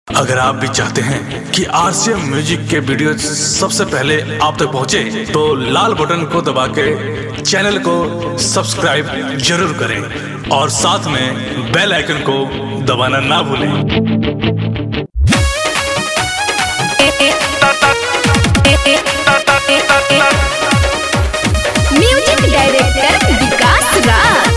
अगर आप भी चाहते हैं कि आरसीएम म्यूजिक के वीडियो सबसे पहले आप तक पहुंचे, तो लाल बटन को दबा के चैनल को सब्सक्राइब जरूर करें और साथ में बेल आइकन को दबाना ना भूलें म्यूजिक डायरेक्टर विकास राज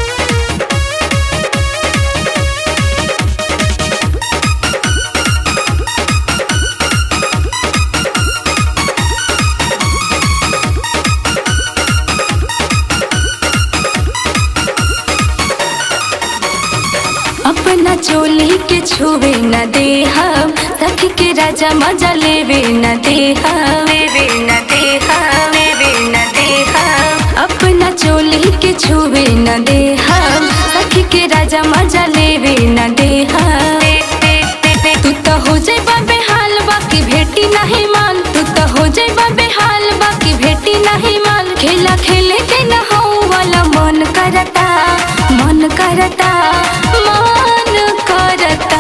अपना चोली के छुवे न दे हम सखी के राजा मजा लेवे न दे हम लेवे न दे हम लेवे न दे हम अपना चोली के छुवे न दे हम सखी के राजा मजा लेवे न दे हम तू तो हो जाए बाबे हाल बाकी भेटी नहीं मान तू तो हो जाए बाबे हाल बाकी भेटी नहीं मान खेला खेले के न हो वाला मन करता मन करता मन करता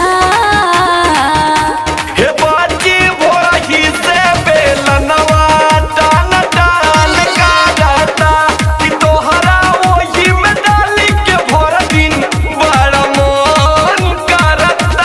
हे बाजी भोरही से बेलनवा टान टान काटता कि तोहरा ओही में डाली के भर दिन बड़ा मन करता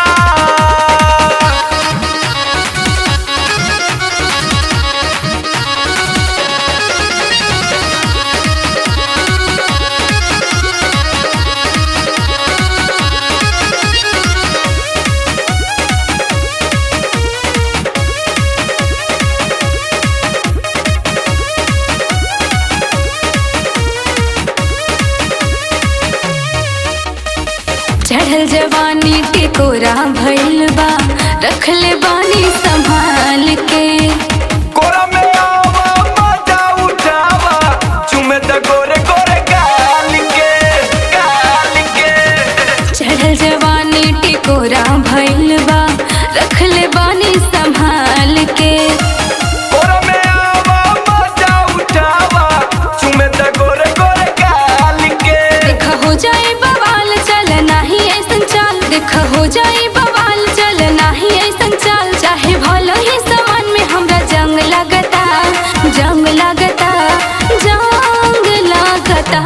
चढ़ल जवानी के कोरा भइल बा रखले बानी संभाल के कोरा में आवा मजा उठावा चुमे त गोरे गोरे गाल के गाल के चढ़ल जवानी के कोरा भइल बा रखले बानी संभाल के कोरा में आवा मजा उठावा चुमे त गोरे गोरे गाल के देखा हो जाए बवाल चल नाही ऐसन चाल देखा हो जाए बवाल चल नाही ऐसन चाल चाहे भलो ही समान में हमरा जंग लगता जंग लगता जंग लगता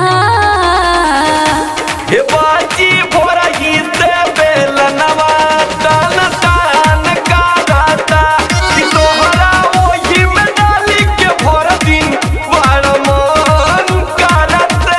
हे बाजी भोरही से बेलनवा टान टान काटता कि तोहरा ओही में डाली के भर दिन बड़ा मन करता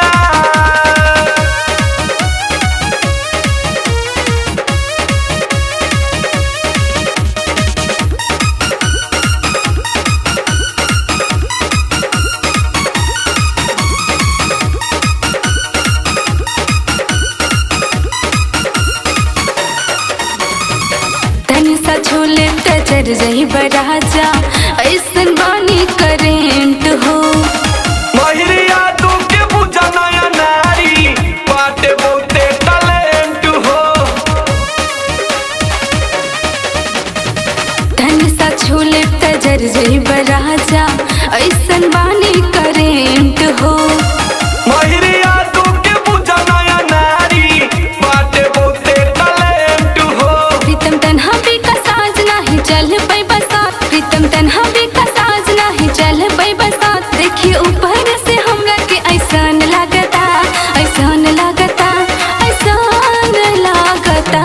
तनी सा छोले तजर जही बराजा ऐसन बानी करेंट हो महिरिया तू के बुझा नया नारी बाटे बहुते टैलेंट हो तनी सा छोले तजर जही बराजा ऐसन बानी करेंट हो महिरिया तू के बुझा नया नारी बाटे बहुते टैलेंट हो प्रीतम तन्हा भी का साज नाही चल पई बसात प्रीतम तन्हा भी का साज नाही चल पई बसात देखिए ऊपर से हमरा के ऐसन लागता ऐसन लागता ऐसन लागता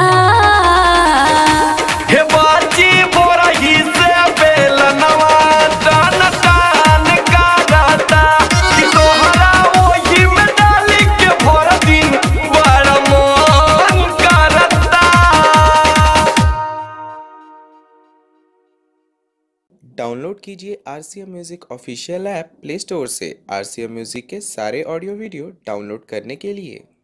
हे बाजी बोरही से बेलनवा टान टान काटता कि तोहरा ओही में डाली के भर दिन बड़ा मन करता डाउनलोड कीजिए R C M music official app play store से आर सी एम म्यूज़िक के सारे ऑडियो वीडियो डाउनलोड करने के लिए